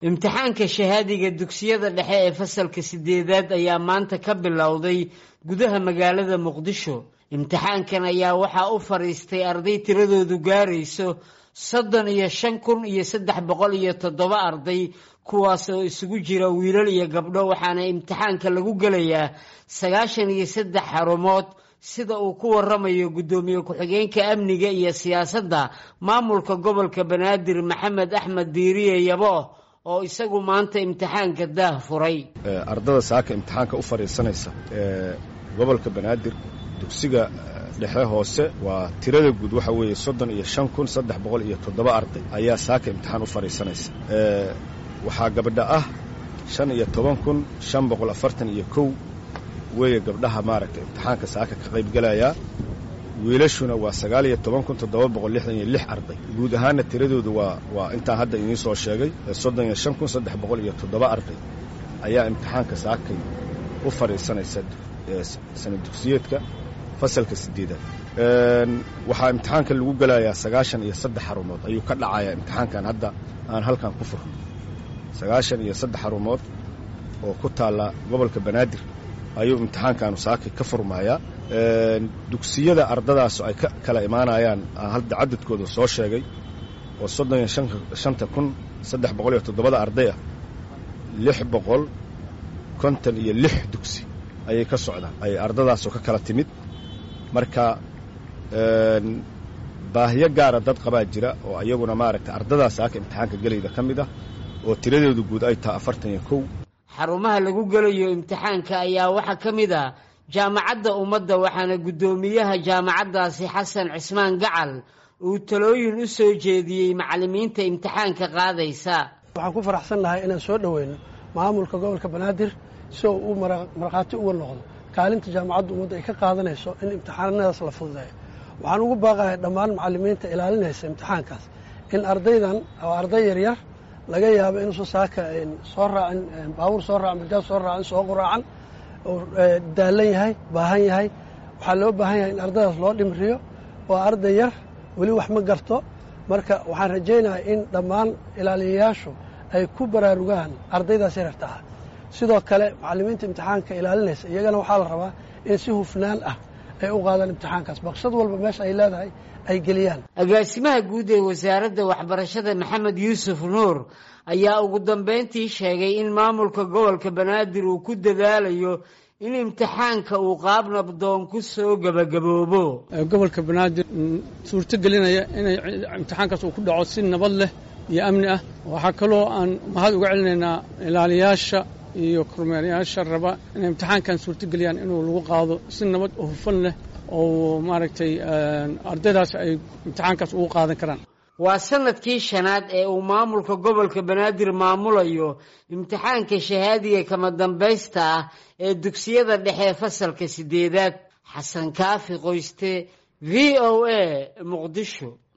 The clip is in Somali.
imtixaanka shahaadiga dugsiyada dhexe ee fasalka sideedaad ayaa maanta ka bilowday gudaha magaalada muqdisho imtixaankan ayaa waxaa u fadhiistay arday tiradoodu gaarayso soddon iyo shan kun iyo saddex boqol iyo toddoba arday kuwaas oo isugu jira wiilal iyo gabdho waxaana imtixaanka lagu gelayaa sagaashan iyo saddex xarumood sida uu ku waramayo guddoomiye ku-xigeenka amniga iyo siyaasadda maamulka gobolka banaadir maxamed axmed diiriye yabo oo isagu maanta imtixaanka daah furay ardada saaka imtixaanka u fadhiisanaysa ee gobolka banaadir dugsiga dhexe hoose waa tirada guud waxa weeye soddon iyo shan kun saddex boqol iyo toddoba arday ayaa saaka imtixaan u fadhiisanaysa waxaa gabdha ah shan iyo toban kun shan boqol afartan iyo kow weeye gabdhaha maaragtay imtixaanka saaka ka qaybgelayaa wiilashuna waa sagaal iyo toban kun toddoba boqol lixdan iyo lix arday guud ahaanna tiradoodu waa waa intaan hadda idiin soo sheegay soddon iyo shan kun saddex boqol iyo toddoba arday ayaa imtixaanka saakay u fadhiisanaysa sana dugsiyeedka fasalka sideedaad waxaa imtixaanka lagu gelayaa sagaashan iyo saddex xarumood ayuu ka dhacayaa imtixaankan hadda aan halkan ku furno sagaashan iyo saddex xarumood oo ku taalla gobolka banaadir ayuu imtixaankaanu saakay ka furmayaa dugsiyada ardadaasu ay ka kala imaanayaan aan hadda cadadkooda soo sheegay oo soddon iyo shanta kun saddex boqol iyo toddobada arday ah lix boqol konton iyo lix dugsi ayay ka socdaan ay ardadaasu ka kala timid marka baahiyo gaara dad qabaa jira oo iyaguna maaragtay ardadaas saaka imtixaanka gelayda ka mid ah oo tiradeedu guud ay tahay afartan iyo kow xarumaha lagu gelayo imtixaanka ayaa waxaa ka mid ah jaamacadda ummadda waxaana guddoomiyaha jaamacaddaasi xasan cismaan gacal uu talooyin u soo jeediyey macallimiinta imtixaanka qaadaysa waxaan ku faraxsannahay inaan soo dhoweyno maamulka gobolka banaadir si oo uu markhaati uga noqdo kaalinta jaamacadda ummadda ay ka qaadanayso in imtixaanadaas la fududeeyo waxaan ugu baaqahay dhammaan macallimiinta ilaalinaysa imtixaankaas in ardaydan oo arday yaryar laga yaabo inuusan saaka soo raacin baabuur soo raacin bajaaj soo raacin soo quraacan oo daalan yahay baahan yahay waxaa loo baahan yahay in ardaydaas loo dhimriyo oo arday yar weli wax ma garto marka waxaan rajaynayaa in dhammaan ilaaliyayaashu ay ku baraarugaan ardaydaas yararta ah sidoo kale macallimiinta imtixaanka ilaalinaysa iyagana waxaa la rabaa in si hufnaan ah ay u qaadaan imtixaankaas baqshad walba meesha ay leedahay ay geliyaan agaasimaha guud ee wasaaradda waxbarashada maxamed yuusuf nuur ayaa ugu dambayntii sheegay in maamulka gobolka banaadir uu ku dadaalayo in imtixaanka uu qaab nabdoon ku soo gebagaboobo gobolka banaadir suurto gelinaya inay imtixaankaas uu ku dhaco si nabad leh iyo amni ah waxaa kaloo aan mahad uga celinaynaa ilaaliyaasha iyo kormeerayaasha raba inay imtixaankan suurtogeliyaan inuu lagu qaado si nabad oo hufan leh oo maaragtay ardaydaas ay imtixaankaas ugu qaadan karaan waa sanadkii shanaad ee uu maamulka gobolka banaadir maamulayo imtixaanka shahaadiga kama dambaysta ah ee dugsiyada dhexe fasalka sideedaad xasan kaafi qoyste v o a muqdisho